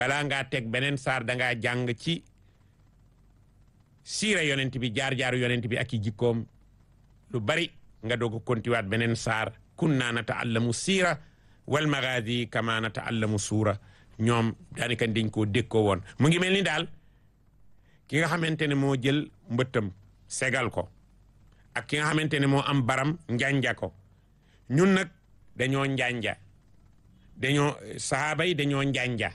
balaa ngaa teg beneen saar dangaa jàng ci siira yonent bi jaar-jaaru yonent bi ak i jikkoom lu bari nga doog a kontiwaat beneen saar kunna nata'allamu siira wal magazi kama nata'allamu suura ñoom daanaka dañ koo dékkoo woon mu ngi mel ni daal ki nga xamante ne moo jël mbëttam segal ko ak ki nga xamante ne moo am baram njanja ko ñun nag dañoo njanja dañoo sahaaba yi dañoo njanja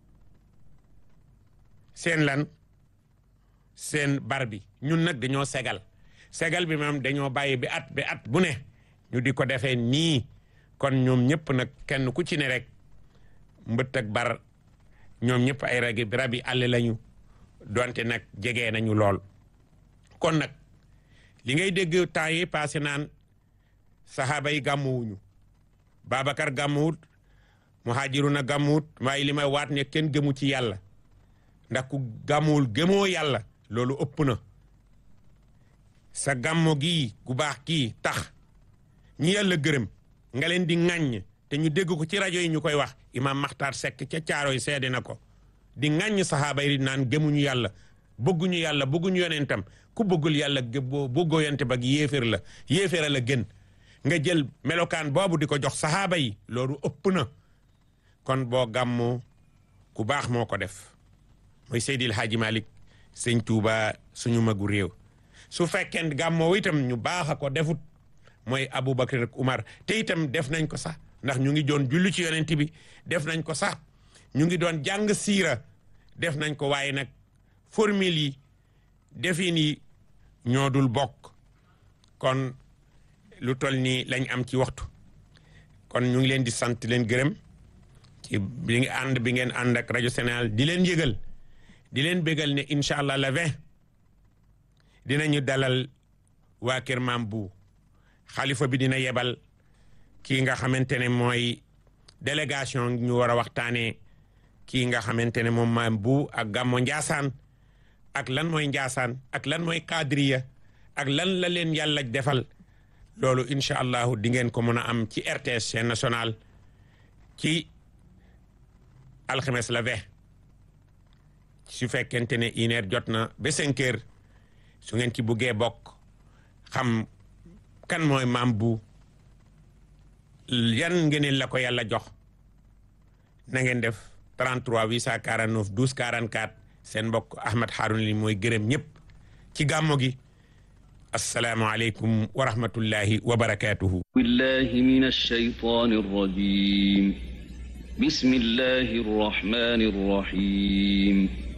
seen lan seen bar bi ñun nag dañoo segal segal bi moom dañoo bàyyi bi at bi at bu ne ñu di ko defee nii kon ñoom ñëpp nag kenn ku ci ne rek mbëtt ak bar ñoom ñëpp ay ragi rabi àll lañu donte nag jege nañu lool kon nag li ngay dégg temps yi passé naan saxaaba yi gàmmuwuñu Babacar gàmmuwut muhajiruna gàmmuwut waaye li may waat ne kenn gëmu ci yàlla ndax ku gàmmuwul gëmoo yàlla loolu ëpp na sa gàmmo gii gu baax kii tax ñi yàlla gërëm nga leen di ŋàññ te ñu dégg ko ci rajo yi ñu koy wax imam Maxtaar Sekk ca caaro yi seede na ko di ŋàññ saxaaba yi naan gëmuñu yàlla bëgguñu yàlla bëgguñu yonentam ku bëggul yàlla boo bëggoo yonente ba yéeféer la yéeféer la gën nga jël melokaan boobu di ko jox saxaaba yi loolu ëpp na kon boo gàmmoo ku baax moo ko def mooy Seydil Hadji Malick sëñ Touba suñu magu réew su fekkee gàmmoo itam ñu baax a ko defut mooy Aboubacar ak Umar te itam def nañ ko sax ndax ñu ngi doon julli ci yonent bi def nañ ko sax ñu ngi doon jàng siira def nañ ko waaye nag formule yi defin yi ñoo dul bokk kon lu toll nii lañ am ci waxtu kon ñu ngi leen di sant leen gërëm ci bi ngi ànd bi ngeen ànd ak rajo Sénégal di leen yëgal di leen bégal ne incha allah le vingt dinañu dalal waa kër maam bu xalifa bi dina yebal kii nga xamante ne mooy délégation ñu war a waxtaanee kii nga xamante ne moom maam bu ak gàmmo Njaasaan ak lan mooy Njaasaan ak lan mooy kadriya ak lan la leen yàlla defal loolu incha allahu di ngeen ko mën a am ci RTS chaîne nationale ci alxames la vingt su fekkente ne une heure jot na ba cinq heures su ngeen ci buggee bokk xam kan mooy maam bu yan ngeen la ko yàlla jox na ngeen def 33 849 12 44 seen mbokk Ahmed Harouna li mooy gërëm ñëpp ci gàmmo gi asalaamualeykum wa rahmatullahi wa barakaatuhu. billahi min ash-shaytaani r-rajiim bismillahi r-rahmaani r-rahiim